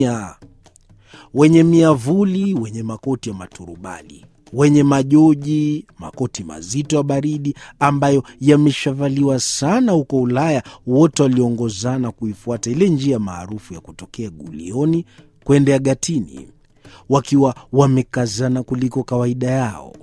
ya wenye miavuli, wenye makoti ya maturubali, wenye majoji, makoti mazito ya baridi ambayo yameshavaliwa sana huko Ulaya, wote waliongozana kuifuata ile njia maarufu ya kutokea Gulioni kwenda Gatini, wakiwa wamekazana kuliko kawaida yao.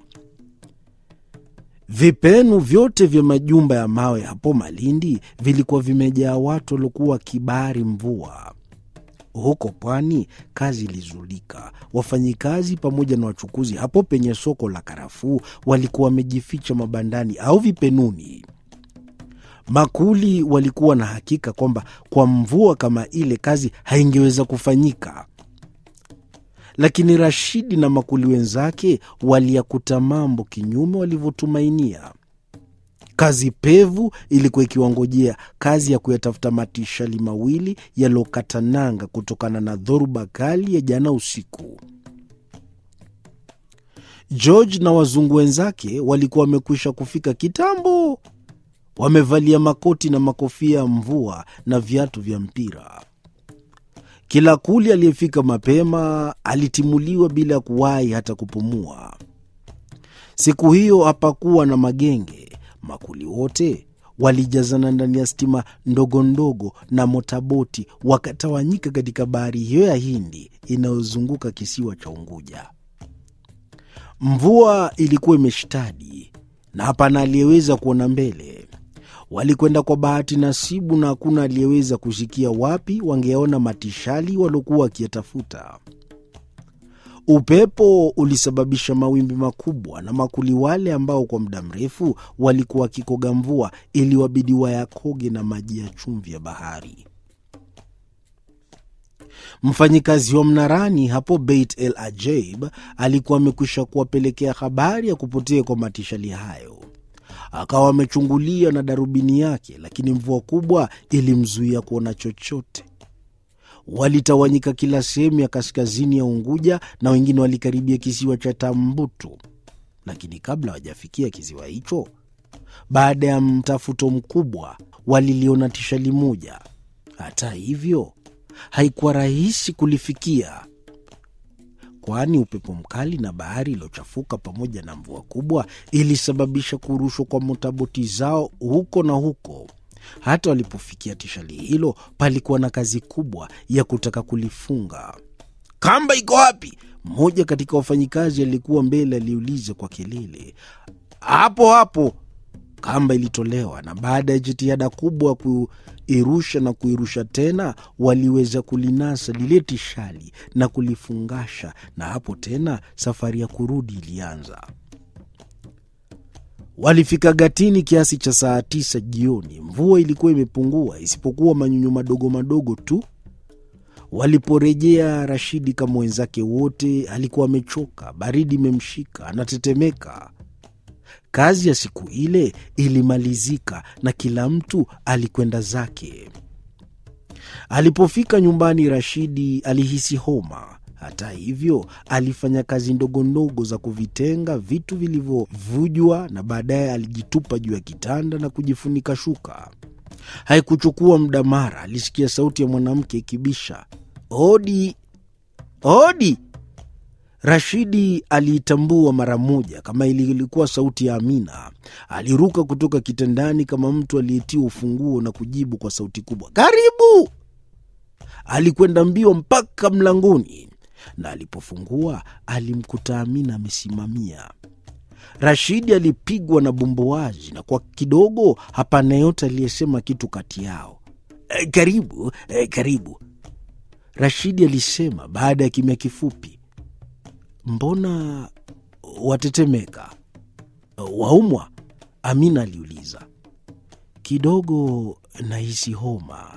Vipenu vyote vya majumba ya mawe hapo Malindi vilikuwa vimejaa watu waliokuwa wakibari mvua. Huko pwani kazi ilizulika. Wafanyikazi pamoja na wachukuzi hapo penye soko la karafuu walikuwa wamejificha mabandani au vipenuni. Makuli walikuwa na hakika kwamba kwa mvua kama ile kazi haingeweza kufanyika, lakini Rashidi na makuli wenzake waliyakuta mambo kinyume walivyotumainia. Kazi pevu ilikuwa ikiwangojea, kazi ya kuyatafuta matishali mawili yaliyokata nanga kutokana na dhoruba kali ya jana usiku. George na wazungu wenzake walikuwa wamekwisha kufika kitambo, wamevalia makoti na makofia ya mvua na viatu vya mpira. Kila kuli aliyefika mapema alitimuliwa bila ya kuwahi hata kupumua. Siku hiyo hapakuwa na magenge. Makuli wote walijazana ndani ya stima ndogo ndogo na motaboti, wakatawanyika katika bahari hiyo ya Hindi inayozunguka kisiwa cha Unguja. Mvua ilikuwa imeshtadi na hapana aliyeweza kuona mbele. Walikwenda kwa bahati nasibu, na hakuna aliyeweza kusikia wapi wangeona matishali waliokuwa wakiyatafuta. Upepo ulisababisha mawimbi makubwa, na makuli wale ambao kwa muda mrefu walikuwa wakikoga mvua iliwabidi wayakoge na maji ya chumvi ya bahari. Mfanyikazi wa mnarani hapo Beit El Ajaib alikuwa amekwisha kuwapelekea habari ya kupotea kwa matishali hayo. Akawa amechungulia na darubini yake, lakini mvua kubwa ilimzuia kuona chochote. Walitawanyika kila sehemu ya kaskazini ya Unguja na wengine walikaribia kisiwa cha Tambutu, lakini kabla hawajafikia kisiwa hicho, baada ya mtafuto mkubwa, waliliona tishali moja. Hata hivyo, haikuwa rahisi kulifikia, kwani upepo mkali na bahari iliyochafuka pamoja na mvua kubwa ilisababisha kurushwa kwa motaboti zao huko na huko. Hata walipofikia tishali hilo, palikuwa na kazi kubwa ya kutaka kulifunga. Kamba iko wapi? Mmoja katika wafanyikazi aliyekuwa mbele aliuliza kwa kelele. Hapo hapo. Kamba ilitolewa, na baada ya jitihada kubwa ya kuirusha na kuirusha tena, waliweza kulinasa lile tishali na kulifungasha, na hapo tena safari ya kurudi ilianza. Walifika Gatini kiasi cha saa tisa jioni. Mvua ilikuwa imepungua isipokuwa manyunyu madogo madogo tu. Waliporejea, Rashidi kama wenzake wote alikuwa amechoka, baridi imemshika, anatetemeka. Kazi ya siku ile ilimalizika na kila mtu alikwenda zake. Alipofika nyumbani, Rashidi alihisi homa. Hata hivyo alifanya kazi ndogo ndogo za kuvitenga vitu vilivyovujwa na baadaye alijitupa juu ya kitanda na kujifunika shuka. Haikuchukua muda, mara alisikia sauti ya mwanamke ikibisha, hodi hodi. Rashidi aliitambua mara moja kama ilikuwa sauti ya Amina. Aliruka kutoka kitandani kama mtu aliyetiwa ufunguo na kujibu kwa sauti kubwa, karibu. Alikwenda mbio mpaka mlangoni na alipofungua alimkuta Amina amesimamia. Rashidi alipigwa na bumbuazi na kwa kidogo hapana yote aliyesema kitu kati yao. E, karibu e, karibu, Rashidi alisema baada ya kimya kifupi. Mbona watetemeka? Waumwa? Amina aliuliza. Kidogo nahisi homa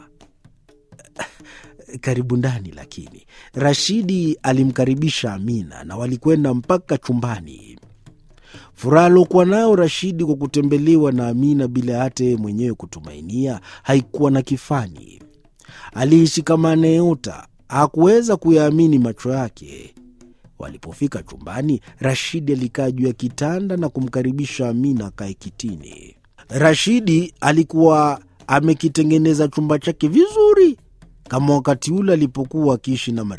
karibu ndani. Lakini Rashidi alimkaribisha Amina na walikwenda mpaka chumbani. Furaha aliokuwa nayo Rashidi kwa kutembelewa na Amina bila hata yeye mwenyewe kutumainia haikuwa na kifani. Alihisi kama anayeota, hakuweza kuyaamini macho yake. Walipofika chumbani, Rashidi alikaa juu ya kitanda na kumkaribisha Amina akae kitini. Rashidi alikuwa amekitengeneza chumba chake vizuri kama wakati ule alipokuwa akiishi na Maria.